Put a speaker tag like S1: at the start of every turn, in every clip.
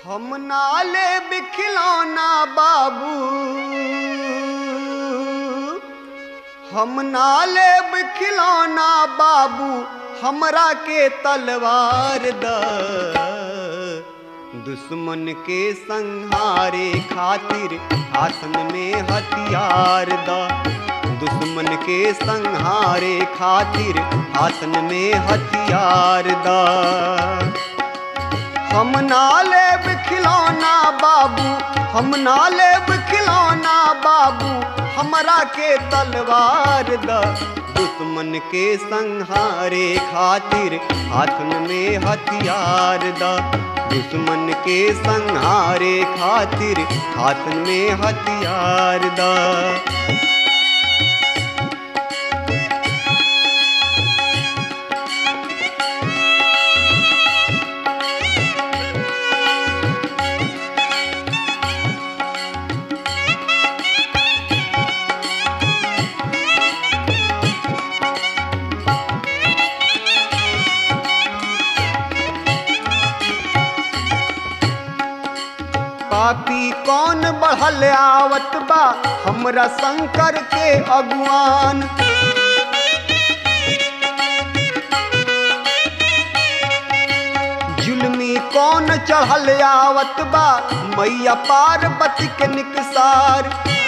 S1: हम नाले बिखिलौना बाबू हम नाले बिखिलौना बाबू हमरा के तलवार द दुश्मन के संहारे खातिर आसन में हथियार द दुश्मन के संहारे खातिर आसन में हथियार द हम ना लेब खिलौना बाबू हम ना लेब खिलौना बाबू हमरा के तलवार द दुश्मन के संहारे खातिर हाथन में हथियार द दुश्मन के संहारे खातिर हाथन में हथियार द पापी कौन बढ़ल आवत बा हमरा शंकर के अगुआन जुलमी कौन चढ़ल आवत बा मैया पार्वती के निकसार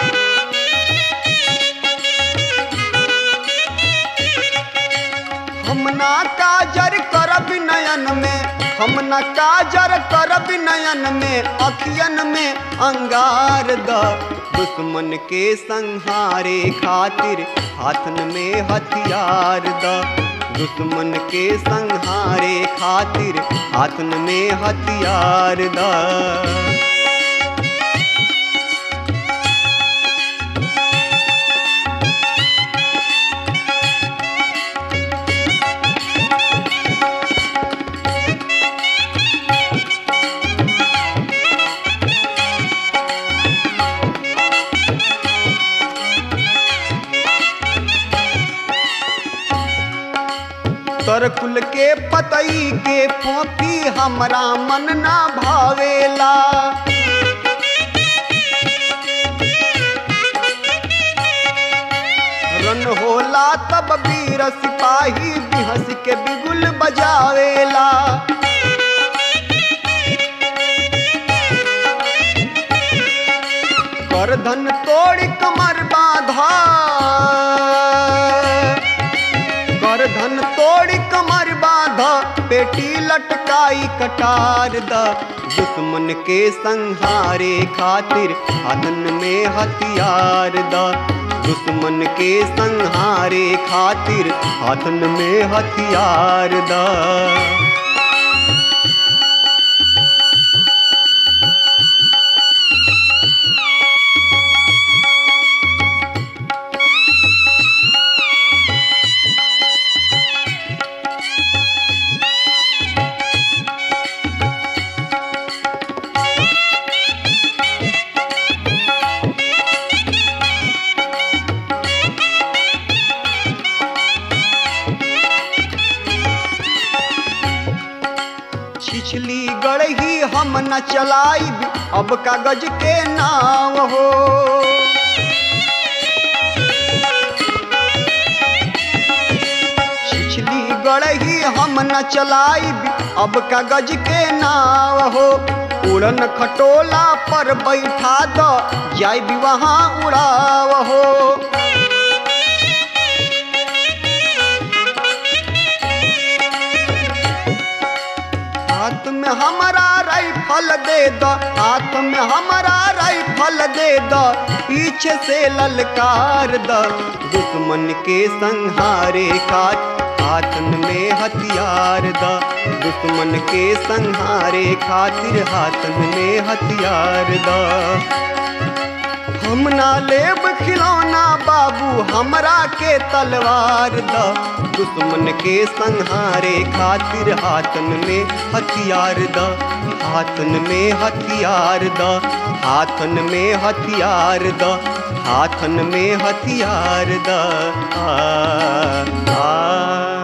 S1: हम ना काजर करब नयन में हम न काजर करब नयन में अखियन में अंगार द दुश्मन के संहारे खातिर हाथन में हथियार द दुश्मन के संहारे खातिर हाथन में हथियार द तरकुल के पतई के फोफी हमरा मन ना भावेला रन होला तब वीर सिपाही बिहस के बिगुल बजावेला करधन तोड़ कमर बाधा कर धन तोड़ कमर बाध पेटी लटकाई कटार द दुश्मन के संहारे खातिर हाथन में हथियार द दुश्मन के संहारे खातिर हाथन में हथियार द छिछली गढ़ही हम न चलाइब अब कागज के नाव हो छिछली गढ़ही हम न चलाइब अब कागज के नाव हो उड़न खटोला पर बैठा दो जाइब वहाँ उड़ाव हो हाथ में हमारा राइफल दे दो हाथ में हमारा राइफल दे दो पीछे से ललकार द दुश्मन के संहारे खात हाथन में हथियार द दुश्मन के संहारे खातिर हाथन में हथियार द हम ना लेब खिलौना बाबू हमरा के तलवार द दुश्मन के संहारे खातिर हाथन में हथियार द हाथन में हथियार द हाथन में हथियार द हाथन में हथियार द आ, आ,